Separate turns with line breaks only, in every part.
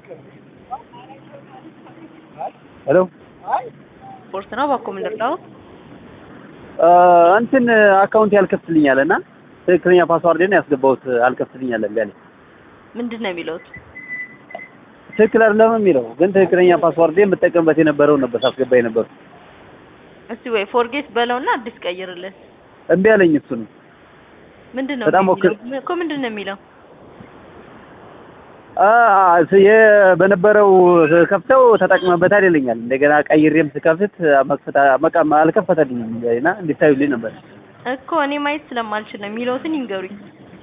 ሄሎ
ስፖርት ነው ባኮ ምንድነው?
እንትን አካውንት ያልከፍትልኛል እና ትክክለኛ ፓስዋርድን ያስገባሁት አልከፍትልኛል እምቢ አለኝ።
ምንድን ነው የሚለውት?
ትክክል አይደለም የሚለው ግን ትክክለኛ ፓስዋርድ የምጠቀምበት የነበረውን ነበር ሳስገባ የነበረው።
እስቲ ወይ ፎርጌት በለውና አዲስ ቀይርልን።
እምቢ አለኝ እሱን
ምንድን ነው
በጣም
የሚለው?
ሞክር-
እኮ ምንድን ነው የሚለው?
አ- ስ- የ- በነበረው ከፍተው ተጠቅመበታል ይለኛል። እንደገና ቀይሬም ስከፍት መክፈት መቃ አልከፈተልኝም እና እንዲታዩልኝ ነበር።
እኮ እኔ ማየት ስለማልችል ነው የሚለውትን ይንገሩኝ።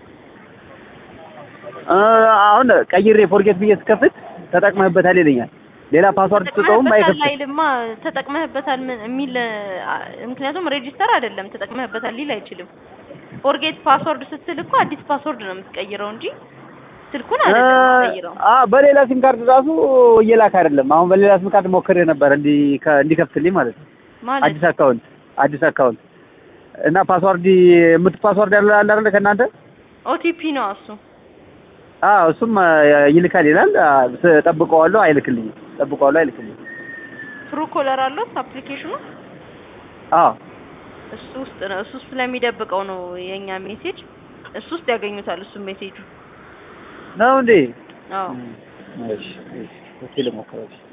አ፣ አሁን ቀይሬ ፎርጌት ብዬ ስከፍት ተጠቅመህበታል ይለኛል። ሌላ ፓስዋርድ ስጠውም
ተጠቅመህበታል
አይከፍትም።
አይልማ። ተጠቅመህበታል ምን የሚል አ፣ ምክንያቱም ሬጂስተር አይደለም ተጠቅመህበታል ሊል አይችልም። ፎርጌት ፓስወርድ ስትል እኮ አዲስ ፓስወርድ ነው የምትቀይረው እንጂ ስልኩን አይደለም የምትቀይረው።
አ በሌላ ሲም ካርድ ራሱ እየላክ አይደለም። አሁን በሌላ ሲም ካርድ ሞክሬ ነበር እንዲ እንዲከፍትልኝ ማለት ነው።
ማለት
አዲስ አካውንት አዲስ አካውንት እና ፓስዋርድ የምት ፓስዋርድ ያለ አለ አይደል ከእናንተ?
ኦቲፒ ነው እሱ።
አዎ እሱም አ፣ ይልካል ይላል። አ፣ ስ- ጠብቀዋለሁ አይልክልኝም። ጠብቀዋለሁ አይልክልኝም።
ትሩ ኮለር አለው አፕሊኬሽኑ
አዎ
እሱ ውስጥ ነው። እሱ ውስጥ ስለሚደብቀው ነው የኛ ሜሴጅ እሱ ውስጥ ያገኙታል። እሱ ሜሴጁ
ነው እንዴ?
አዎ
እሺ እሺ እስኪ ልሞክረው።